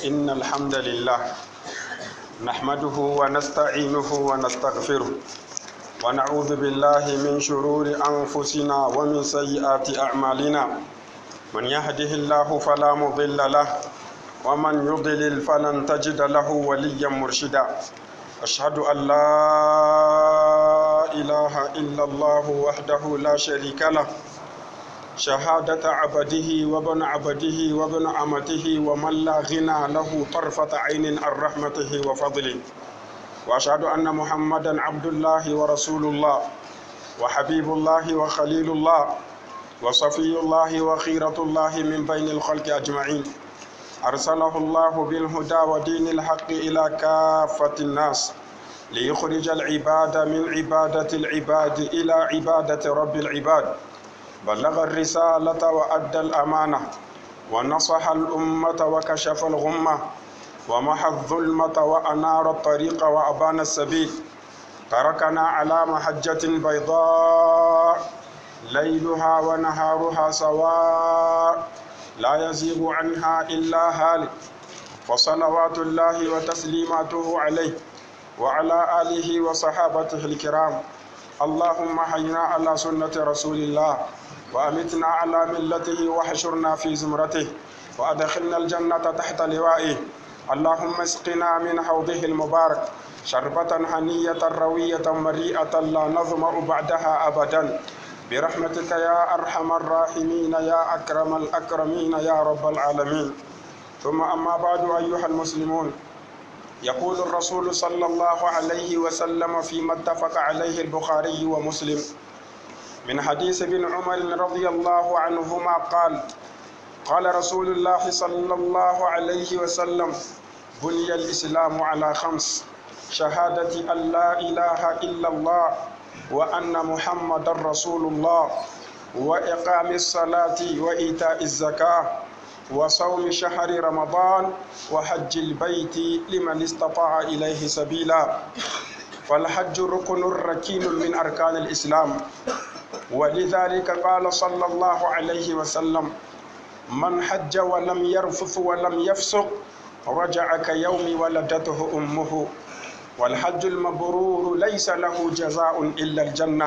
إن الحمد لله نحمده ونستعينه ونستغفره ونعوذ بالله من شرور أنفسنا ومن سيئات أعمالنا من يهده الله فلا مضل له ومن يضلل فلن تجد له وليا مرشدا أشهد أن لا إله إلا الله وحده لا شريك له شهادة عبده وابن عبده وابن أمته ومن لا غنى له طرفة عين عن رحمته وفضله وأشهد أن محمدا عبد الله ورسول الله وحبيب الله وخليل الله وصفي الله وخيرة الله من بين الخلق أجمعين أرسله الله بالهدى ودين الحق إلى كافة الناس ليخرج العباد من عبادة العباد إلى عبادة رب العباد بلغ الرسالة وأدى الأمانة ونصح الأمة وكشف الغمة ومحى الظلمة وأنار الطريق وأبان السبيل تركنا على محجة بيضاء ليلها ونهارها سواء لا يزيغ عنها إلا هالك وصلوات الله وتسليماته عليه وعلى آله وصحابته الكرام اللهم حينا على سنة رسول الله وأمتنا على ملته وحشرنا في زمرته وأدخلنا الجنة تحت لوائه اللهم اسقنا من حوضه المبارك شربة هنية روية مريئة لا نظمأ بعدها أبدا برحمتك يا أرحم الراحمين يا أكرم الأكرمين يا رب العالمين ثم أما بعد أيها المسلمون يقول الرسول صلى الله عليه وسلم فيما اتفق عليه البخاري ومسلم من حديث ابن عمر رضي الله عنهما قال قال رسول الله صلى الله عليه وسلم بني الإسلام على خمس شهادة أن لا إله إلا الله وأن محمد رسول الله وإقام الصلاة وإيتاء الزكاة وصوم شهر رمضان وحج البيت لمن استطاع إليه سبيلا فالحج ركن ركين من أركان الإسلام ولذلك قال صلى الله عليه وسلم من حج ولم يرفث ولم يفسق رجع كيوم ولدته أمه والحج المبرور ليس له جزاء إلا الجنة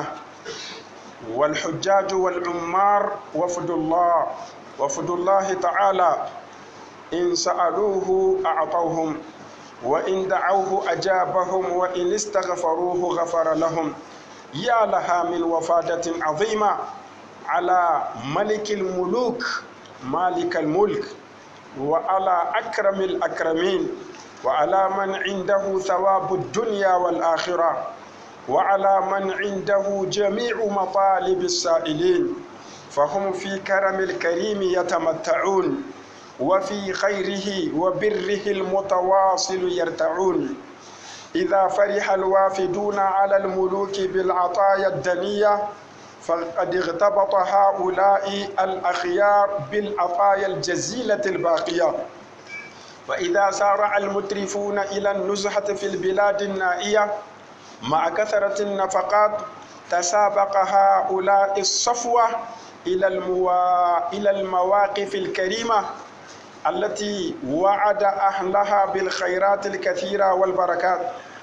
والحجاج والعمار وفد الله وفد الله تعالى إن سألوه أعطوهم وإن دعوه أجابهم وإن استغفروه غفر لهم يا لها من وفادة عظيمة على ملك الملوك مالك الملك وعلى أكرم الأكرمين وعلى من عنده ثواب الدنيا والآخرة وعلى من عنده جميع مطالب السائلين فهم في كرم الكريم يتمتعون وفي خيره وبره المتواصل يرتعون إذا فرح الوافدون على الملوك بالعطايا الدنية فقد اغتبط هؤلاء الأخيار بالعطايا الجزيلة الباقية وإذا سارع المترفون إلى النزهة في البلاد النائية مع كثرة النفقات تسابق هؤلاء الصفوة إلى الموا... إلى المواقف الكريمة التي وعد أهلها بالخيرات الكثيرة والبركات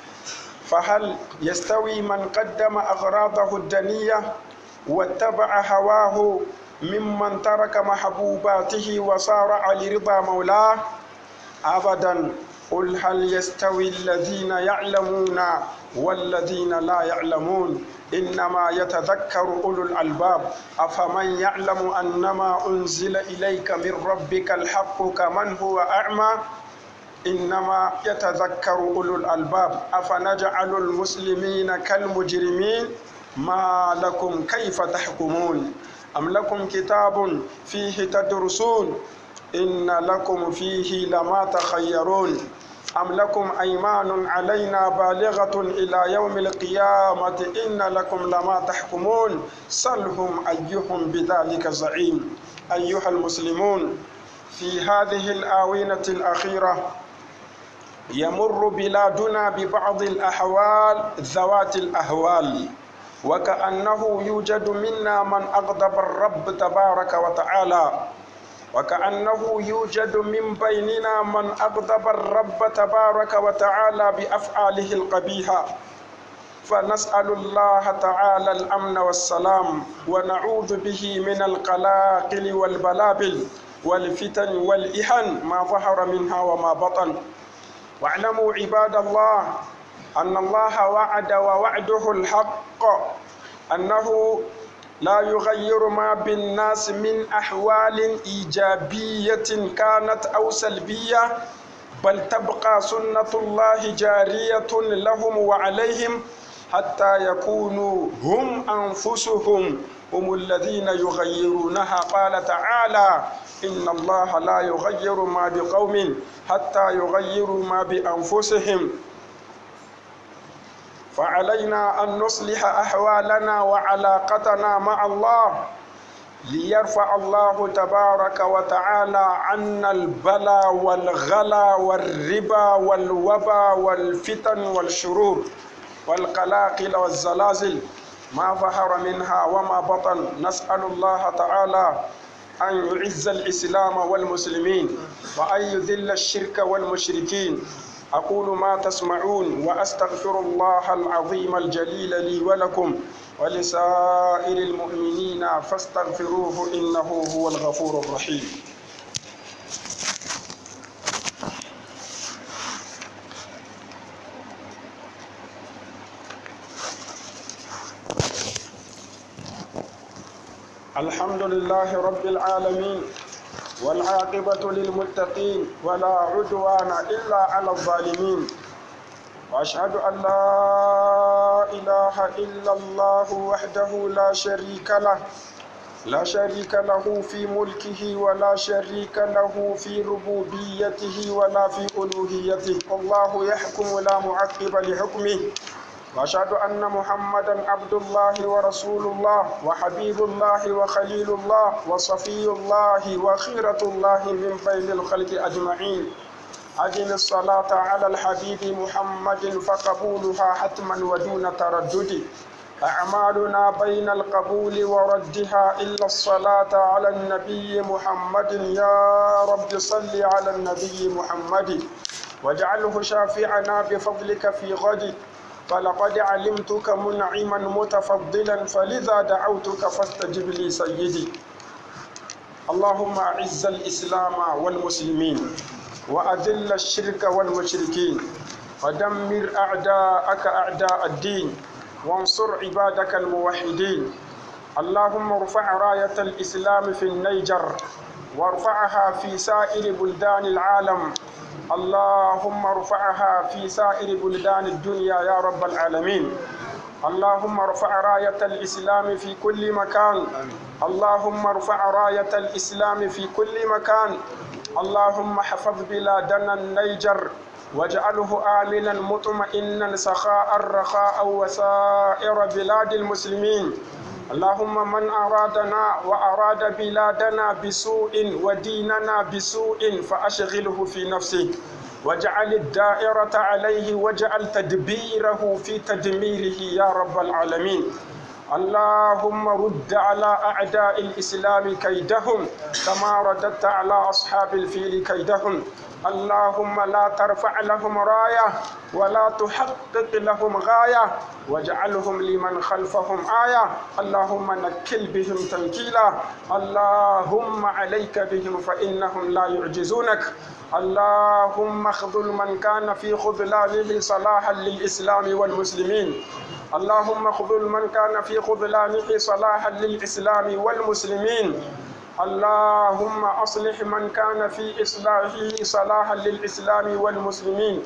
فهل يستوي من قدم أغراضه الدنية واتبع هواه ممن ترك محبوباته وصارع لرضا مولاه أبدا قل هل يستوي الذين يعلمون والذين لا يعلمون إنما يتذكر أولو الألباب أفمن يعلم أنما أنزل إليك من ربك الحق كمن هو أعمى إنما يتذكر أولو الألباب أفنجعل المسلمين كالمجرمين ما لكم كيف تحكمون أم لكم كتاب فيه تدرسون إن لكم فيه لما تخيرون أم لكم أيمان علينا بالغة إلى يوم القيامة إن لكم لما تحكمون سلهم أيهم بذلك زعيم أيها المسلمون في هذه الآونة الأخيرة يمر بلادنا ببعض الأحوال ذوات الأهوال وكأنه يوجد منا من أغضب الرب تبارك وتعالى وكأنه يوجد من بيننا من أغضب الرب تبارك وتعالى بأفعاله القبيحة فنسأل الله تعالى الأمن والسلام ونعوذ به من القلاقل والبلابل والفتن والإحن ما ظهر منها وما بطن واعلموا عباد الله أن الله وعد ووعده الحق أنه لا يغير ما بالناس من أحوال إيجابية كانت أو سلبية بل تبقى سنة الله جارية لهم وعليهم حتى يكونوا هم أنفسهم هم الذين يغيرونها قال تعالى إن الله لا يغير ما بقوم حتى يغيروا ما بأنفسهم فعلينا أن نصلح أحوالنا وعلاقتنا مع الله ليرفع الله تبارك وتعالى عنا البلا والغلا والربا والوبا والفتن والشرور والقلاقل والزلازل ما ظهر منها وما بطن نسأل الله تعالى أن يعز الإسلام والمسلمين وأن يذل الشرك والمشركين أقول ما تسمعون وأستغفر الله العظيم الجليل لي ولكم ولسائر المؤمنين فاستغفروه إنه هو الغفور الرحيم الحمد لله رب العالمين والعاقبة للمتقين ولا عدوان إلا على الظالمين وأشهد أن لا إله إلا الله وحده لا شريك له لا شريك له في ملكه ولا شريك له في ربوبيته ولا في ألوهيته الله يحكم لا معقب لحكمه واشهد ان محمدا عبد الله ورسول الله وحبيب الله وخليل الله وصفي الله وخيره الله من بين الخلق اجمعين أجل الصلاة على الحبيب محمد فقبولها حتما ودون تردد أعمالنا بين القبول وردها إلا الصلاة على النبي محمد يا رب صل على النبي محمد واجعله شافعنا بفضلك في غد فلقد علمتك منعما متفضلا فلذا دعوتك فاستجب لي سيدي اللهم أعز الإسلام والمسلمين وأذل الشرك والمشركين ودمر أعداءك أعداء الدين وانصر عبادك الموحدين اللهم ارفع راية الإسلام في النيجر وارفعها في سائر بلدان العالم اللهم ارفعها في سائر بلدان الدنيا يا رب العالمين اللهم ارفع راية الإسلام في كل مكان اللهم ارفع راية الإسلام في كل مكان اللهم حفظ بلادنا النيجر واجعله آمنا مطمئنا سخاء رخاء وسائر بلاد المسلمين اللهم من أرادنا وأراد بلادنا بسوء وديننا بسوء فأشغله في نفسه واجعل الدائرة عليه واجعل تدبيره في تدميره يا رب العالمين اللهم رد على أعداء الإسلام كيدهم كما رددت على أصحاب الفيل كيدهم اللهم لا ترفع لهم راية ولا تحقق لهم غاية واجعلهم لمن خلفهم آية اللهم نكل بهم تنكيلا اللهم عليك بهم فإنهم لا يعجزونك اللهم اخذل من كان في خذلانه صلاحا للإسلام والمسلمين اللهم خذل من كان في خذلانه صلاحا للإسلام والمسلمين اللهم أصلح من كان في إصلاحه صلاحا للإسلام والمسلمين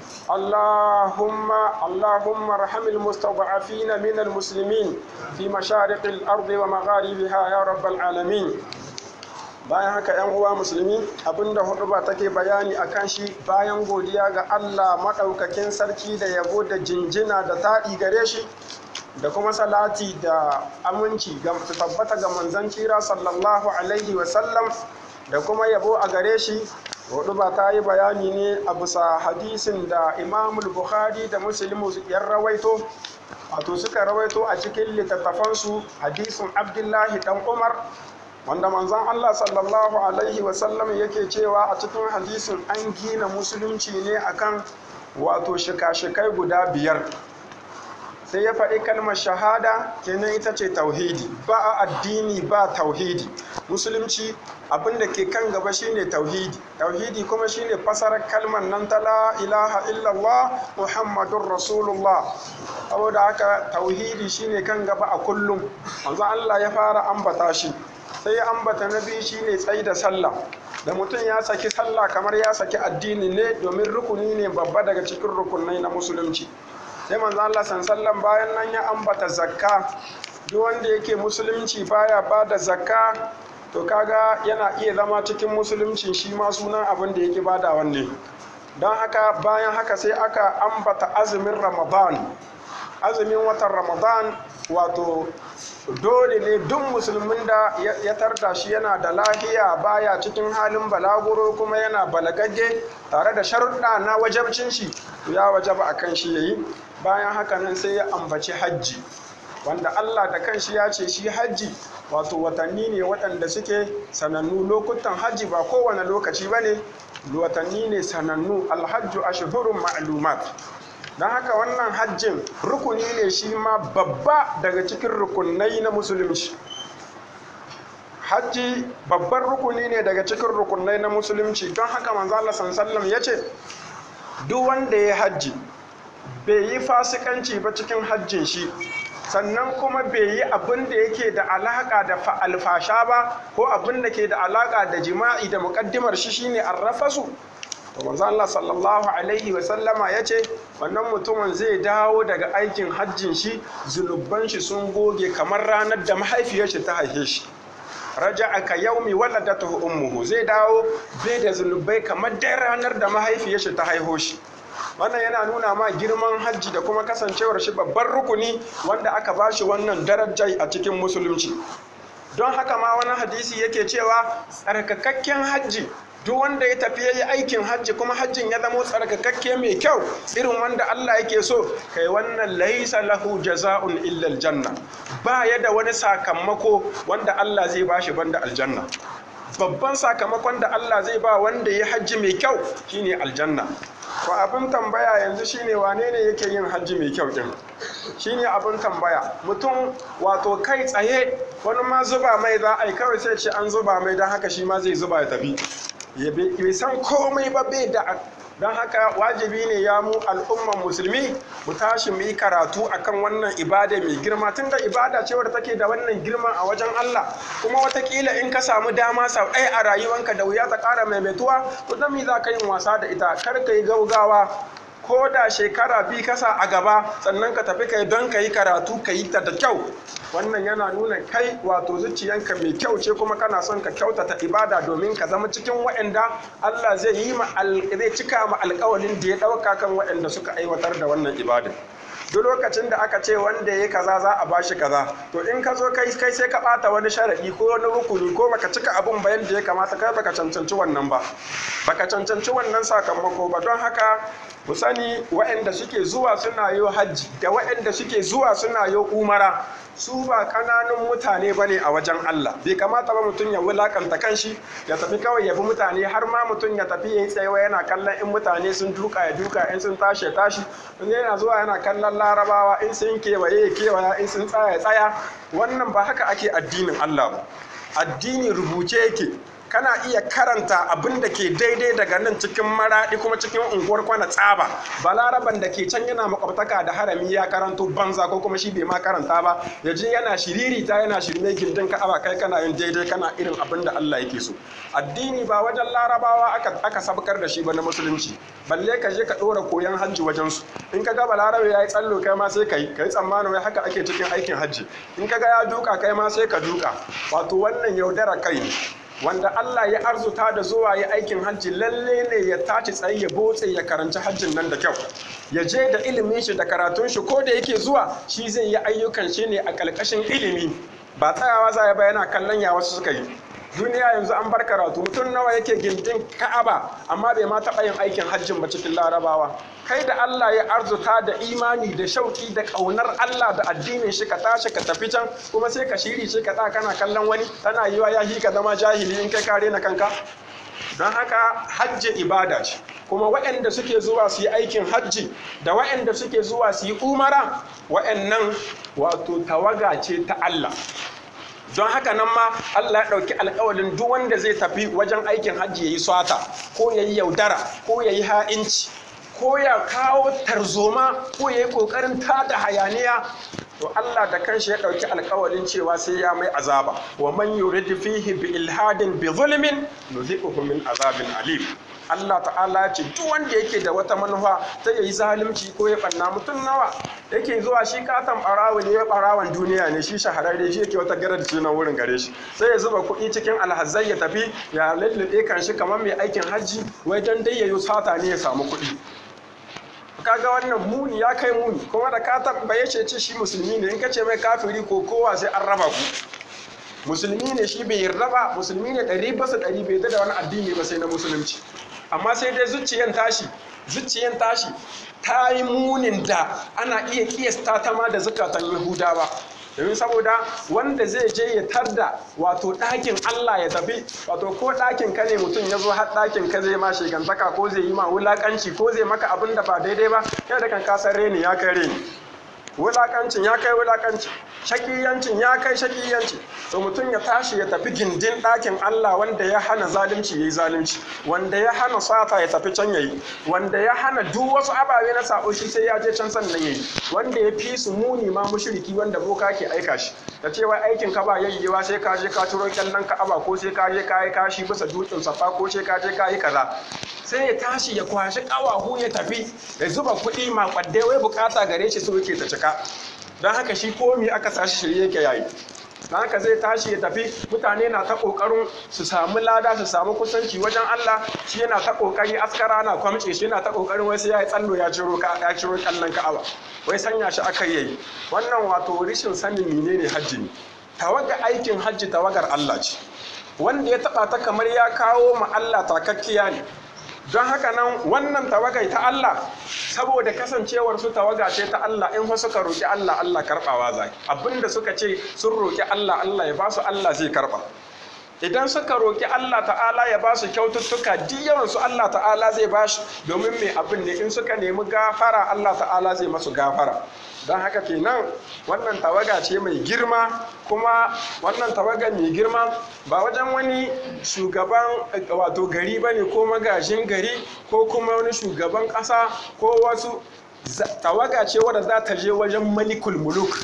اللهم اللهم ارحم المستضعفين من المسلمين في مشارق الأرض ومغاربها يا رب العالمين bayan haka yan uwa musulmi abinda hudu ba take bayani a kan shi bayan godiya ga Allah maɗaukakin sarki da yabo da jinjina da taɗi gare shi da kuma salati da aminci ga su tabbata ga manzon kira sallallahu alaihi wasallam da kuma yabo a gare shi hudu ba ta yi bayani ne a bisa hadisin da imamul bukhari da muslimu yan rawaito wato suka rawaito a cikin littattafansu hadisin abdullahi dan umar wanda manzon Allah sallallahu alaihi wasallam yake cewa a cikin hadisin an gina musulunci ne akan wato shika-shikai guda biyar sai ya faɗi kalmar shahada kenan ita ce tauhidi ba a addini ba tauhidi musulunci abin da ke kan gaba shine tauhidi tauhidi kuma shine fasarar kalmar nan ta la ilaha illallah muhammadun rasulullah saboda haka tauhidi shine kan gaba a kullum manzo Allah ya fara ambata shi sai ya ambata na biyu shine tsayi da sallah da mutum ya saki sallah kamar ya saki addini ne domin rukuni ne babba daga cikin rukunai na musulunci sai manzo Allah sallallahu bayan nan ya ambata zakka duk wanda yake musulunci baya bada zakka to kaga yana iya zama cikin musulunci shi ma sunan abin da yake bada wanne don haka bayan haka sai aka ambata azumin ramadan azumin watan ramadan wato dole ne duk musulmin da ya tarda shi yana da lahiya baya cikin halin balaguro kuma yana balagagge tare da sharuɗa na wajabcin shi ya wajaba a kan shi yayi bayan haka nan sai ya ambaci hajji wanda Allah da kanshi ya ce shi hajji wato watanni ne waɗanda suke sanannu lokutan hajji ba kowane lokaci ba ne watanni ne sanannu alhajju ashhurun ma'lumat don haka wannan hajjin rukuni ne shi ma babba daga cikin rukunai na musulunci hajji babban rukuni ne daga cikin rukunai na musulunci don haka manzo Allah sallallahu ya ce duk wanda ya hajji bai yi fasikanci ba cikin hajjin shi sannan kuma bai yi abin da yake da alaka da alfasha ba ko abin da ke da alaka da jima'i da muƙaddimar shi shine arrafasu to manzo Allah sallallahu alaihi wa sallama yace wannan mutumin zai dawo daga aikin hajjin shi zunuban shi sun goge kamar ranar da mahaifiyar shi ta haife shi raja'a ka yaumi waladatuhu ummuhu zai dawo bai da zunubai kamar dai ranar da mahaifiyar shi ta haiho shi wannan yana nuna ma girman hajji da kuma kasancewar shi babban rukuni wanda aka bashi wannan darajai a cikin musulunci don haka ma wani hadisi yake cewa tsarkakakken hajji duk wanda ya tafi yayi aikin hajji kuma hajjin ya zamo tsarkakakke mai kyau irin wanda Allah yake so kai wannan laisa lahu jaza'un illa aljanna ba ya da wani sakamako wanda Allah zai bashi banda aljanna babban sakamakon da Allah zai ba wanda ya hajji mai kyau shine aljanna to abin tambaya yanzu shine wane ne yake yin hajji mai kyau din shine abin tambaya mutum wato kai tsaye wani ma zuba mai za a yi kawai sai ce an zuba mai don haka shi ma zai zuba ya tafi ya bai san komai ba bai da don haka wajibi ne ya mu al'umman musulmi mu tashi mu yi karatu akan wannan ibada mai girma tunda ibada ce wadda take da wannan girma a wajen Allah kuma watakila in ka samu dama sau ɗaya a rayuwanka da wuya ta ƙara maimaituwa to dan me za ka yin wasa da ita kar ka yi gaugawa ko da shekara biyu kasa a gaba sannan ka tafi kai don ka yi karatu ka yi ta da kyau wannan yana nuna kai wato zuciyanka mai kyau ce kuma kana son ka kyautata ibada domin ka zama cikin waɗanda Allah zai yi ma zai cika ma alƙawalin da ya ɗauka kan waɗanda suka aiwatar da wannan ibada duk lokacin da aka ce wanda ya kaza za a bashi kaza to in ka zo kai kai sai ka bata wani sharadi ko wani rukuni ko baka cika abun ba yadda ya kamata kai baka cancanci wannan ba baka cancanci wannan sakamako ba don haka mu sani waɗanda suke zuwa suna yi hajji da waɗanda suke zuwa suna yi umara su ba ƙananun mutane ba ne a wajen Allah bai kamata ba mutum ya wulakanta kanshi ya tafi kawai ya bi mutane har ma mutum ya tafi ya yi tsayawa yana kallon in mutane sun duka ya duka in sun tashi ya tashi in yana zuwa yana kallon larabawa in sun kewaye ya kewaya in sun tsaya ya tsaya wannan ba haka ake addinin Allah ba addini rubuce yake kana iya karanta abin da ke daidai daga nan cikin maraɗi kuma cikin unguwar kwana tsaba balaraban da ke can yana makwabtaka da harami ya karanto banza ko kuma shi bai ma karanta ba ya je yana shiririta yana shirme gindin ka'aba kai kana yin daidai kana irin abin da Allah yake so addini ba wajen larabawa aka aka sabkar da shi ba na musulunci balle ka je ka ɗora koyon hajji wajen su in ka ga balarabe ya yi tsallo kai ma sai ka yi ka yi tsammanin wai haka ake cikin aikin hajji in ka ga ya duka kai ma sai ka duka wato wannan yaudara kai ne wanda Allah ya arzuta da zuwa ya aikin hajji lalle ne ya tashi tsaye ya botse ya karanci hajjin nan da kyau ya je da ilimin shi da karatun shi ko da yake zuwa shi zai yi ayyukan shi ne a ƙarƙashin ilimi ba tsayawa za ya yana kallon ya wasu suka yi duniya yanzu an bar karatu mutum nawa yake gindin ka'aba amma bai ma taɓa yin aikin hajjin ba cikin larabawa kai da Allah ya arzuta da imani da shauki da ƙaunar Allah da addinin shi ka tashi ka tafi can kuma sai ka shiri shi ka tsaya kana kallon wani tana yiwa ya hi ka zama jahili in kai kare na kanka don haka hajji ibada ce kuma waɗanda suke zuwa su yi aikin hajji da waɗanda suke zuwa su yi umara waɗannan wato tawaga ce ta Allah don haka nan ma Allah ya ɗauki alƙawalin duk wanda zai tafi wajen aikin hajji ya yi swata ko ya yi yaudara ko ya yi ha'inci ko ya kawo tarzoma ko ya yi ƙoƙarin tada hayaniya to Allah da kanshi ya ɗauki alƙawalin cewa sai ya mai azaba wa man yurid fihi bi ilhadin bi zulmin nuziquhu min azabin alim Allah ta'ala ya ce duk wanda yake da wata manufa ta yayi zalunci ko ya banna mutum nawa yake zuwa shi katon barawo ne ya barawan duniya ne shi shahararre shi yake wata garar ce na wurin gare shi sai ya zuba kuɗi cikin alhazai ya tafi ya lallabe kan shi kamar mai aikin hajji wai dan dai yayi sata ne ya samu kuɗi kaga wannan muni ya kai muni kuma da ka tambaye shi ce shi musulmi ne in ka ce mai kafiri ko kowa sai an raba ku musulmi ne shi bai yarda ba musulmi ne ɗari basa ɗari bai da wani addini ba sai na musulunci amma sai dai zuciyan tashi zuciyan tashi ta yi munin da ana iya kiyasta ta ma da zukatan yahudawa domin saboda wanda zai je ya tarda wato ɗakin Allah ya tafi wato ko ɗakin ka ne mutum ya zo har ɗakin ka zai ma shigantaka ko zai yi ma wulaƙanci ko zai maka abin da ba daidai ba yana da kan kasar reni ya kai reni wulaƙancin ya kai wulaƙanci shakiyancin ya kai shakiyanci to mutum ya tashi ya tafi gindin ɗakin Allah wanda ya hana zalunci yayi zalunci wanda ya hana sata ya tafi can yayi wanda ya hana duk wasu ababe na sabo shi sai ya je can sannan yayi wanda ya fi su muni ma mushriki wanda boka ke aika shi da cewa aikin ka ba yayyewa sai ka je ka turo kyallan ka aba ko sai ka je ka yi kashi bisa dutsen safa ko sai ka je ka yi kaza sai ya tashi ya kwashi kawahu ya tafi ya zuba kuɗi makwadde wai bukata gare shi so yake ta cika don haka shi komi aka sashi shirye yake yayi don haka zai tashi ya tafi mutane na ta kokarin su samu lada su samu kusanci wajen Allah shi yana ta kokari askara na kwamce shi yana ta kokarin wai sai ya yi tsallo ya ciro ka ya ciro kallon Ka'aba wai sanya shi aka yi wannan wato rishin sanin menene hajji ne tawaga aikin hajji tawagar Allah ce wanda ya taba ta kamar ya kawo ma Allah takakkiya ne don haka nan wannan tawagai ta Allah saboda kasancewar su tawaga ce ta Allah in fa suka roki Allah Allah karbawa zai abinda suka ce sun roki Allah Allah ya ba su Allah zai karba idan suka roki Allah ta'ala ya ba su kyaututtuka duk yawan su Allah ta'ala zai ba shi domin mai abin ne in suka nemi gafara Allah ta'ala zai masu gafara don haka kenan wannan tawaga ce mai girma kuma wannan tawaga mai girma ba wajen wani shugaban wato gari ba ne ko magajin gari ko kuma wani shugaban ƙasa ko wasu tawaga ce wadda za ta je wajen malikul muluk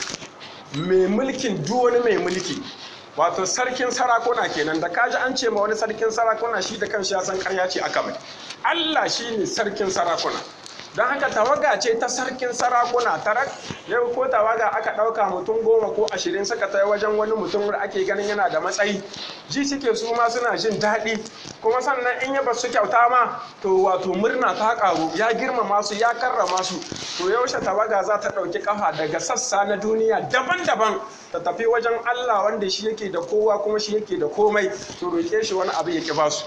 mai mulkin duk wani mai mulki wato sarkin sarakuna kenan da kaji an ce ma wani sarkin sarakuna shi da kanshi ya san karya ce aka mai Allah shi ne sarkin sarakuna don haka tawaga ce ta sarkin sarakuna tarak yau ko tawaga aka ɗauka mutum goma ko ashirin suka ta wajen wani mutum da ake ganin yana da matsayi ji suke su ma suna jin daɗi kuma sannan in ya basu kyauta ma to wato murna ta ƙaru ya girmama su ya karrama su to yaushe tawaga za ta ɗauki ƙafa daga sassa na duniya daban-daban ta tafi wajen Allah wanda shi yake da kowa kuma shi yake da komai to roƙe shi wani abu ya ƙi basu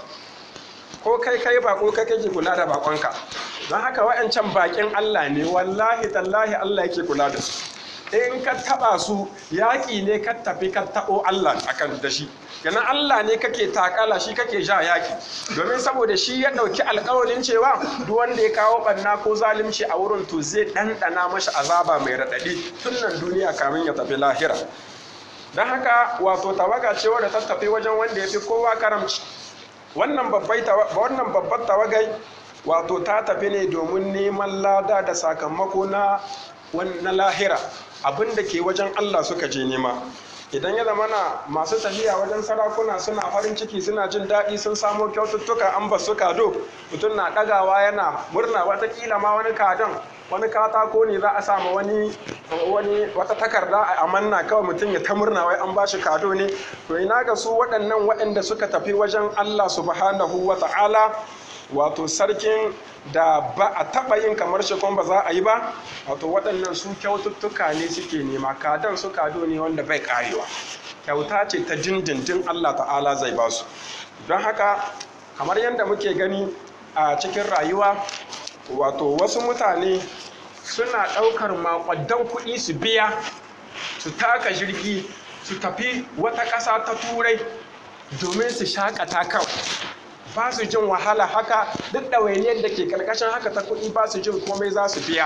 ko kai kai bako kai kake kula da bakonka don haka wa'ancan bakin Allah ne wallahi tallahi Allah yake kula da su in ka taba su yaƙi ne ka tafi ka taɓo Allah akan da shi kenan Allah ne kake takala shi kake ja yaƙi domin saboda shi ya ɗauki alƙawarin cewa duk wanda ya kawo ɓanna ko zalunci a wurin to zai ɗanɗana mashi azaba mai raɗaɗi tun nan duniya kamin ya tafi lahira don haka wato tawaga ce wadda ta tafi wajen wanda ya fi kowa karamci wannan babbar tawagai wato ta tafi ne domin neman lada da sakamako na na lahira abin da ke wajen Allah suka je nema idan ya zama na masu tafiya wajen sarakuna suna farin ciki suna jin daɗi sun samo kyaututtuka an ba su kado mutum na ɗagawa yana murna watakila ma wani kadon wani katako ne za a sama wani wani wata takarda a manna kawai mutum ya ta murna wai an ba shi kado ne to ina ga su waɗannan waɗanda suka tafi wajen Allah subhanahu wa ta'ala wato sarkin da ba a taɓa yin kamar shi kuma ba za a yi ba wato waɗannan su kyaututtuka ne suke nema kadan su kado ne wanda bai karewa kyauta ce ta dindindin Allah ta'ala zai ba su don haka kamar yadda muke gani a cikin rayuwa wato wasu mutane suna ɗaukar makwaddan kuɗi su biya su taka jirgi su tafi wata ƙasa ta turai domin su shakata kawai ba su jin wahala haka duk ɗawainiyar da ke ƙarƙashin haka ta kuɗi ba su jin komai za su biya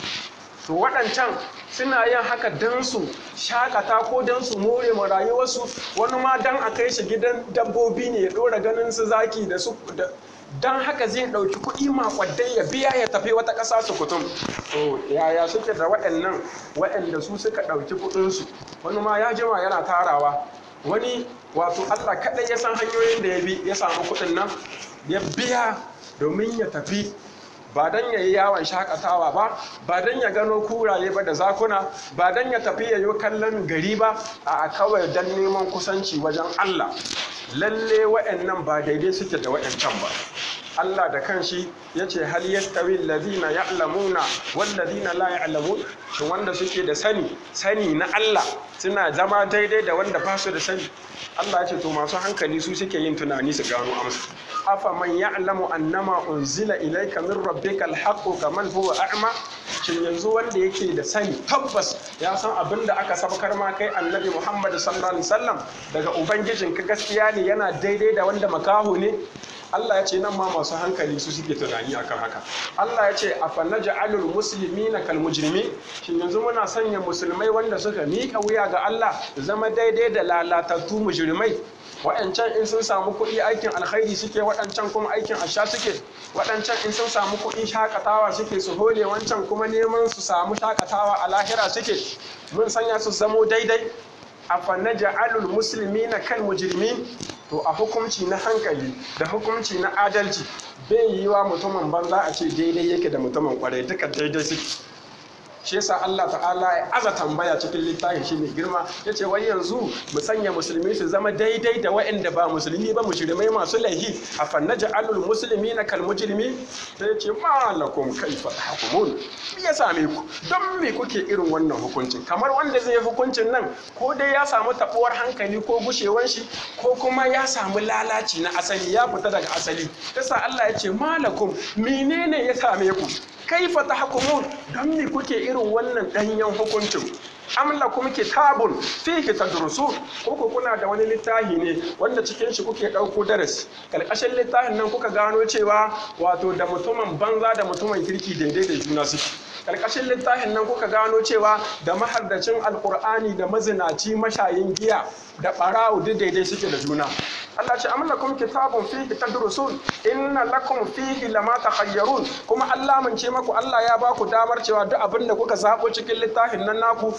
to waɗancan suna yin haka don su shakata ko don su more ma rayuwarsu wani ma don a kai shi gidan dabbobi ne ya ɗora ganin su zaki da su don haka zai ɗauki kuɗi makwadai ya biya ya tafi wata ƙasa su kutum to yaya suke da waɗannan waɗanda su suka ɗauki kuɗinsu wani ma ya jima yana tarawa wani wato allah kaɗai ya san hanyoyin da ya bi ya samu kuɗin nan ya biya domin ya tafi ba don ya yi yawon shakatawa ba ba don ya gano kuraye ba da zakuna ba don ya tafi ya yi kallon gari ba a kawai don neman kusanci wajen allah lalle wa'annan ba daidai suke da wa'ancan ba Allah da kanshi ya ce hal yastawi alladhina ya'lamuna wal ladina la ya'lamun shin wanda suke da sani sani na Allah suna zama daidai da wanda ba su da sani Allah ya ce to masu hankali su suke yin tunani su gano amsa afa man ya'lamu annama unzila ilayka min rabbika alhaqqu kaman huwa a'ma shin yanzu wanda yake da sani tabbas ya san abin da aka sabakar ma kai annabi Muhammad sallallahu alaihi wasallam daga ubangijinka gaskiya ne yana daidai da wanda makaho ne Allah ya ce nan ma masu hankali su suke tunani akan haka Allah ya ce afa naj'alul muslimina kal mujrimin shin yanzu muna sanya musulmai wanda suka miƙa wuya ga Allah zama daidai da lalatattu mujrimai waɗancan in sun samu kuɗi aikin alkhairi suke waɗancan kuma aikin asha suke waɗancan in sun samu kuɗi shakatawa suke su hole wancan kuma neman su samu shakatawa a lahira suke mun sanya su zamo daidai afa naj'alul muslimina kal mujrimin to a hukunci na hankali da hukunci na adalci bai yi wa mutumin banza a ce daidai yake da mutumin kwarai duka daidai suke shi yasa Allah ta'ala ya aza tambaya cikin littafin shi mai girma ya ce wai yanzu mu sanya musulmi su zama daidai da waɗanda ba musulmi ba mujrimai masu laihi a fannaja alul musulmi na kal mujrimi ta ya ce malakum kaifa tahkumun me ya same ku don me kuke irin wannan hukuncin kamar wanda zai yi hukuncin nan ko dai ya samu tabuwar hankali ko gushewan shi ko kuma ya samu lalaci na asali ya fita daga asali yasa Allah ya ce malakum menene ya same ku kaifa tahkumun don me kuke irin wannan danyen hukuncin am lakum kitabun fihi tadrusun ko ku kuna da wani littafi ne wanda cikin shi kuke dauko darasi kalkashin littafin nan kuka gano cewa wato da mutumin banza da mutumin kirki daidai da juna suke karkashin littafin nan kuka gano cewa da mahardacin alkur'ani da mazinaci mashayin giya da ɓarawo duk daidai suke da juna Allah ce amma lakum kitabun fihi tadrusun inna lakum fihi lama takhayyarun kuma Allah mun ce maku Allah ya baku damar cewa duk abin da kuka zabo cikin littafin nan naku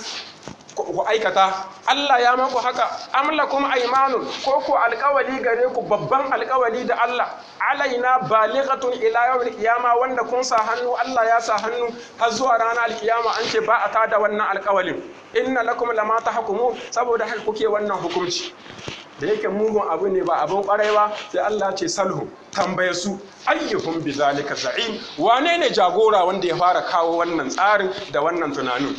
ku aikata Allah ya maku haka amla kuma aimanun ko ku alkawali gare ku babban alkawali da Allah alaina balighatun ila yawmil qiyama wanda kun sa hannu Allah ya sa hannu har zuwa ranar alkiyama an ce ba a tada wannan alkawalin inna lakum lama tahkumu saboda haka kuke wannan hukunci da yake mugun abu ne ba abin kwarai ba sai Allah ce salhu tambaye su ayyuhum bizalika za'im wane ne jagora wanda ya fara kawo wannan tsarin da wannan tunanin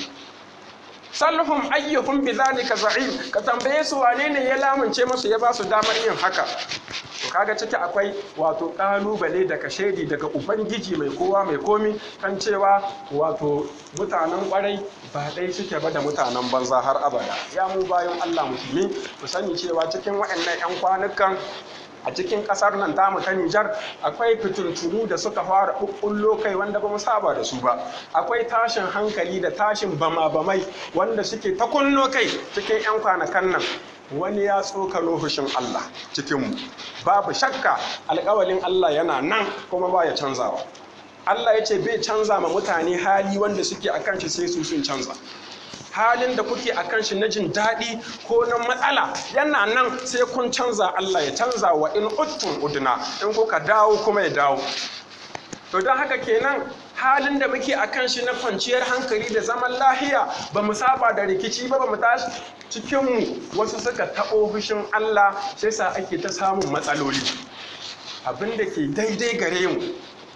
salhum ayyuhum bidhalika za'im ka tambaye su wane ne ya lamunce musu ya ba su damar yin haka to kaga ciki akwai wato kalubale daga shaidi daga ubangiji mai kowa mai komi kan cewa wato mutanen kwarai ba dai suke ba da mutanen banza har abada ya mu bayan Allah musulmi ku sani cewa cikin waɗannan 'yan kwanukan a cikin kasar nan tamu ta Nijar akwai fitintunu da suka fara ɓuɓɓullo kai wanda ba mu saba da su ba akwai tashin hankali da tashin bama-bamai wanda suke ta kunno kai cikin 'yan kwanakan nan wani ya tsokano hushin Allah cikinmu babu shakka alƙawalin Allah yana nan kuma ba ya canzawa Allah ya ce bai canza ma mutane hali wanda suke akan shi sai su sun canza halin da kuke a kan shi na jin daɗi ko na matsala yana nan sai kun canza Allah ya canza wa in uttun uduna in kuka dawo kuma ya dawo to don haka kenan halin da muke a kan shi na kwanciyar hankali da zaman lahiya ba mu saba da rikici ba ba mu tashi cikinmu wasu suka taɓo fushin Allah sai sa ake ta samun matsaloli abin da ke daidai gare mu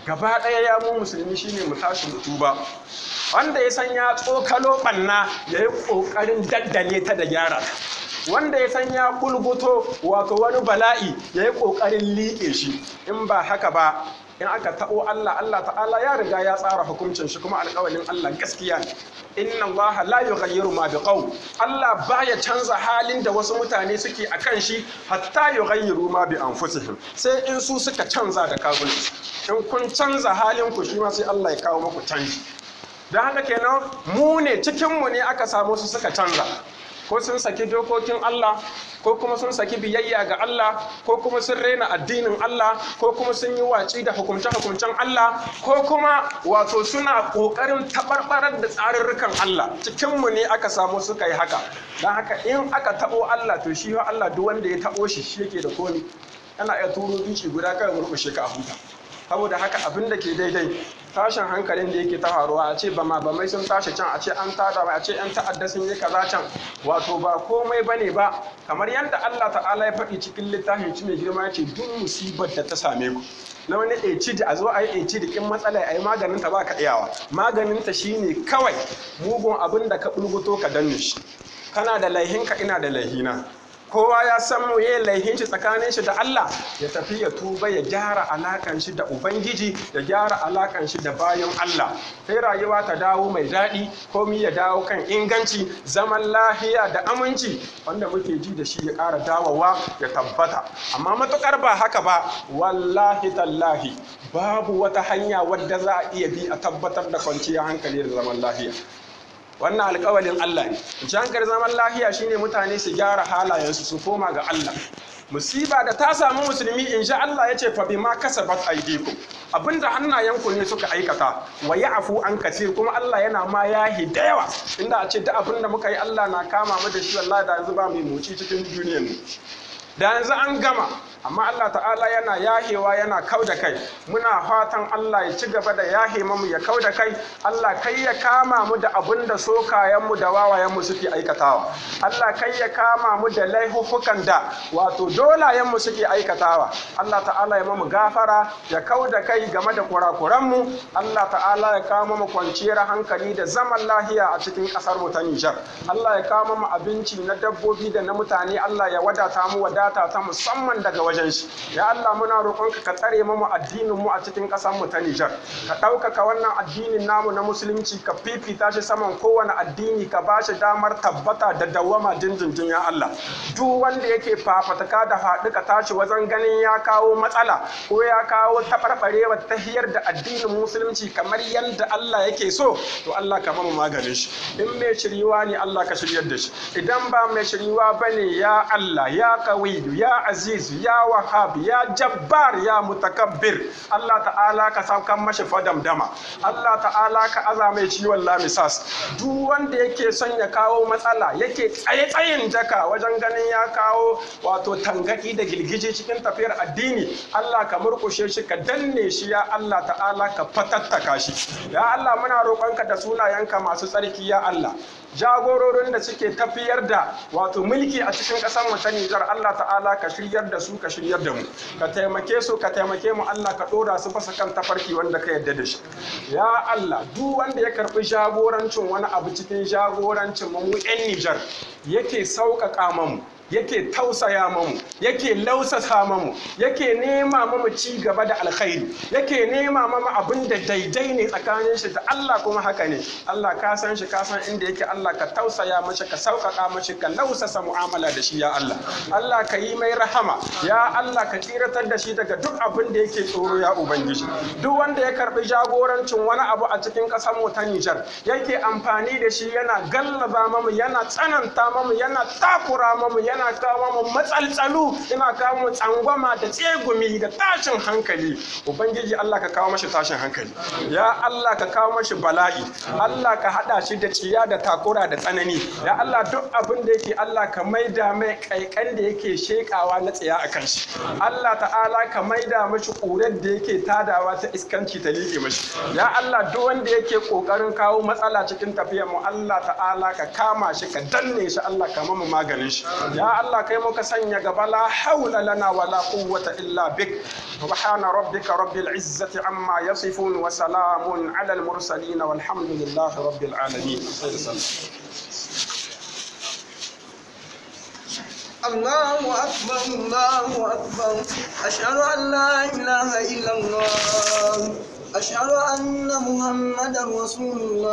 gaba ɗaya ya mu musulmi shine mu tashi mu tuba wanda ya san ya tsokalo ɓanna ya yi ƙoƙarin daddale ta da gyara ta wanda ya san ya bulbuto wato wani bala'i ya yi ƙoƙarin liƙe shi in ba haka ba in aka taɓo Allah Allah ta'ala ya riga ya tsara hukuncin shi kuma alƙawalin Allah gaskiya ne inna Allah la yughayyiru ma biqaw Allah baya canza halin da wasu mutane suke akan shi hatta yughayyiru ma bi anfusihim sai in su suka canza da kafirci in kun canza halin ku shi ma sai Allah ya kawo muku canji don haka kenan mu ne cikin mu ne aka samu su suka canza ko sun saki dokokin Allah ko kuma sun saki biyayya ga Allah ko kuma sun raina addinin Allah ko kuma sun yi waci da hukumce-hukumcen Allah ko kuma wato suna ƙoƙarin taɓarɓarar da tsarurrukan Allah cikinmu ne aka samu suka yi haka don haka in aka taɓo Allah to shi Allah duk wanda ya taɓo shi shi yake da komi ana iya turo duci guda kawai murƙushe ka a huta saboda haka abin da ke daidai tashin hankalin da yake ta faruwa a ce bama bamai sun tashi can a ce an tada a ce yan ta'adda sun yi kaza can wato ba komai bane ba kamar yadda Allah ta'ala ya faɗi cikin littafin ci mai girma ce duk musibar da ta same ku na wani ɗaici da a zo a yi ɗaici da kin matsala a yi maganin ta ba ka iyawa maganin ta shine kawai mugun abin da ka bulguto ka danne shi kana da laihinka ina da laihina kowa ya san mu yi laihin shi tsakanin shi da Allah ya tafi ya tuba ya gyara alakan shi da ubangiji ya gyara alakan shi da bayan Allah sai rayuwa ta dawo mai daɗi komi ya dawo kan inganci zaman lahiya da aminci wanda muke ji da shi ya ƙara dawowa ya tabbata amma matukar ba haka ba wallahi tallahi babu wata hanya wadda za a iya bi a tabbatar da kwanciyar hankali da zaman lahiya wannan alkawalin Allah ne jankar zaman lahiya shine mutane su gyara halayensu su koma ga Allah musiba da ta samu musulmi in sha Allah ya ce fa bima kasabat aydikum abinda hannayenku ne suka aikata wa ya'fu an kasir kuma Allah yana ma yahi da yawa inda a ce duk abinda muka yi Allah na kama mu da shi wallahi da yanzu ba mu muci cikin duniyar ne da yanzu an gama amma Allah ta'ala yana yahewa yana kau da kai muna fatan Allah ya ci gaba da yahe mamu ya kau da kai Allah kai ya kama mu da abin da sokayenmu da wawayenmu suke aikatawa Allah kai ya kama mu da laifukan da wato dolayenmu suke aikatawa Allah ta'ala ya mamu gafara ya kau da kai game da kurakuranmu Allah ta'ala ya kama mu kwanciyar hankali da zaman lahiya a cikin ƙasar mu ta Nijar Allah ya kama mu abinci na dabbobi da na mutane Allah ya wadata mu wadata ta musamman daga waje wajen shi ya Allah muna roƙonka ka tsare mu addinin mu a cikin ƙasar mu ta Nijar ka ɗaukaka wannan addinin namu na musulunci ka fifita shi saman kowane addini ka ba shi damar tabbata da dawwama dindindin ya Allah duk wanda yake fafataka da faɗi ka tashi wajen ganin ya kawo matsala ko ya kawo taɓarɓarewa ta hiyar da addinin musulunci kamar yadda Allah yake so to Allah ka mamu maganin shi in mai shiriwa ne Allah ka shiryar da shi idan ba mai shiriwa bane ya Allah ya qawiyu ya azizu ya wahab ya jabbar ya mutakabbir Allah ta'ala ka saukan mashi fadam dama Allah ta'ala ka aza mai ciwon lamisas duk wanda yake son ya kawo matsala yake tsaye tsayin daka wajen ganin ya kawo wato tangaki da girgije cikin tafiyar addini Allah ka murkushe shi ka danne shi ya Allah ta'ala ka fatattaka shi ya Allah muna roƙonka da sunayenka masu tsarki ya Allah jagororin da suke tafiyar da wato mulki a cikin ƙasar mu ta Nijar Allah ta'ala ka shiryar da su ka shiryar da mu ka taimake su ka taimake mu Allah ka ɗora su fasa kan tafarki wanda ka yarda da shi ya Allah duk wanda ya karɓi jagorancin wani abu cikin jagorancin mu 'yan Nijar yake sauƙaƙa mamu yake tausaya mamu yake lausasa mamu yake nema mamu ci gaba da alkhairi yake nema mamu abin da daidai ne tsakanin shi da Allah kuma haka ne Allah ka san shi ka san inda yake Allah ka tausaya mashi ka sauƙaƙa mashi ka lausasa mu'amala da shi ya Allah Allah ka yi mai rahama ya Allah ka tsiratar da shi daga duk abin da yake tsoro ya ubangiji duk wanda ya karbi jagorancin wani abu a cikin ƙasar mu ta Nijar yake amfani da shi yana gallaba mamu yana tsananta mamu yana takura mamu yana yana kawo mu matsaltsalu yana kawo mu tsangwama da tsegumi da tashin hankali ubangiji Allah ka kawo mashi tashin hankali ya Allah ka kawo mashi bala'i Allah ka hada shi da ciya da takura da tsanani ya Allah duk abin da yake Allah ka maida mai kaikan da yake shekawa na tsaya a akan shi Allah ta'ala ka maida mashi ƙurar da yake tadawa ta iskanci ta liƙe mashi ya Allah duk wanda yake ƙoƙarin kawo matsala cikin tafiyar mu Allah ta'ala ka kama shi ka danne shi Allah ka mamu maganin shi ya Allah kai muka sanya gaba la haula lana wala quwwata illa bik subhana rabbika rabbil izzati amma yasifun wa salamun ala al mursalin walhamdulillahi rabbil alamin الله أكبر الله أكبر أشهد أن لا إله إلا الله أشهد أن محمدا رسول الله